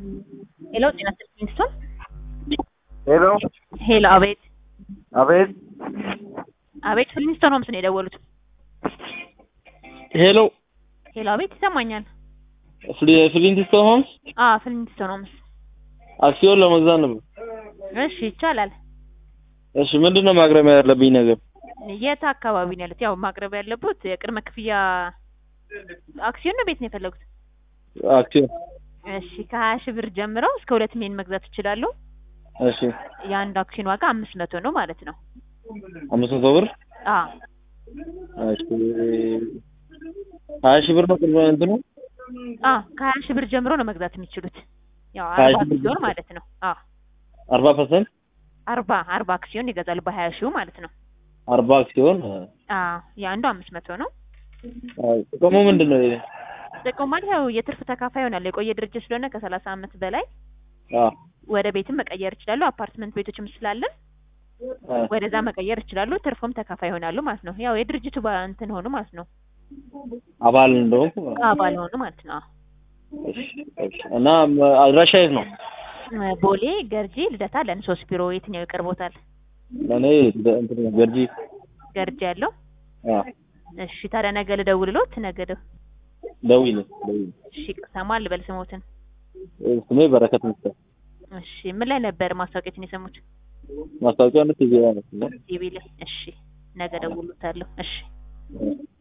ሄሎ ጤና ይስጥልኝ ስቶን ሄሎ ሄሎ አቤት አቤት አቤት ፍሊንስቶን ሆምስ ነው የደወሉት ሄሎ ሄሎ አቤት ይሰማኛል ፍሊንትስቶን ሆምስ አ ፍሊንስቶን ሆምስ አክሲዮን ለመግዛት ነበር። እሺ ይቻላል እሺ ምንድን ነው ማቅረብ ያለብኝ ነገር? የት አካባቢ ነው ያሉት ያው ማቅረብ ያለበት የቅድመ ክፍያ አክሲዮን ነው ቤት ነው የፈለጉት አክሲዮን እሺ ከሀያ ሺህ ብር ጀምረው እስከ ሁለት ሚሊዮን መግዛት ይችላሉ እሺ የአንድ አክሲዮን ዋጋ አምስት መቶ ነው ማለት ነው አምስት መቶ ብር አ እሺ ሀያ ሺህ ብር ነው ቅድመ እንትኑ አ ከሀያ ሺህ ብር ጀምሮ ነው መግዛት የሚችሉት ያው ሀያ አርባ ሺህ ብር አክሲዮን ማለት ነው አ አርባ ፐርሰንት አርባ አርባ አክሲዮን ይገዛሉ በሀያ ሺው ማለት ነው አርባ አክሲዮን አ የአንዱ አምስት መቶ ነው ጥቅሙ ምንድን ነው? ይሄ? ጥቅሙ ማለት ያው የትርፍ ተካፋይ ይሆናል የቆየ ድርጅት ስለሆነ ከሰላሳ አመት በላይ አ ወደ ቤትም መቀየር ይችላሉ አፓርትመንት ቤቶችም ስላለን አ ወደዛ መቀየር ይችላሉ ትርፉም ተካፋይ ይሆናሉ ማለት ነው ያው የድርጅቱ ባ- እንትን ሆኑ ማለት ነው አባል እንደሆንኩ አባል ሆኑ ማለት ነው እሺ፣ እሺ። እና አድራሻ የት ነው? አ ቦሌ ገርጂ ልደታ ለን ሶስት ቢሮ የትኛው ይቀርቦታል ለእኔ እንትን ገርጂ ገርጂ ያለው አ እሺ ታዲያ ነገ ልደውልሎት ነገ ደው ደውይልኝ ደውይልኝ። እሺ ሰማ ልበል ስሞትን ስሜ በረከት ምስጠ እሺ ምን ላይ ነበር ማስታወቂያችን የሰሙት ማስታወቂያ ነት ቲቪ ላይ ነው። ቲቪ ላይ እሺ ነገ ደውሉታለሁ እሺ እ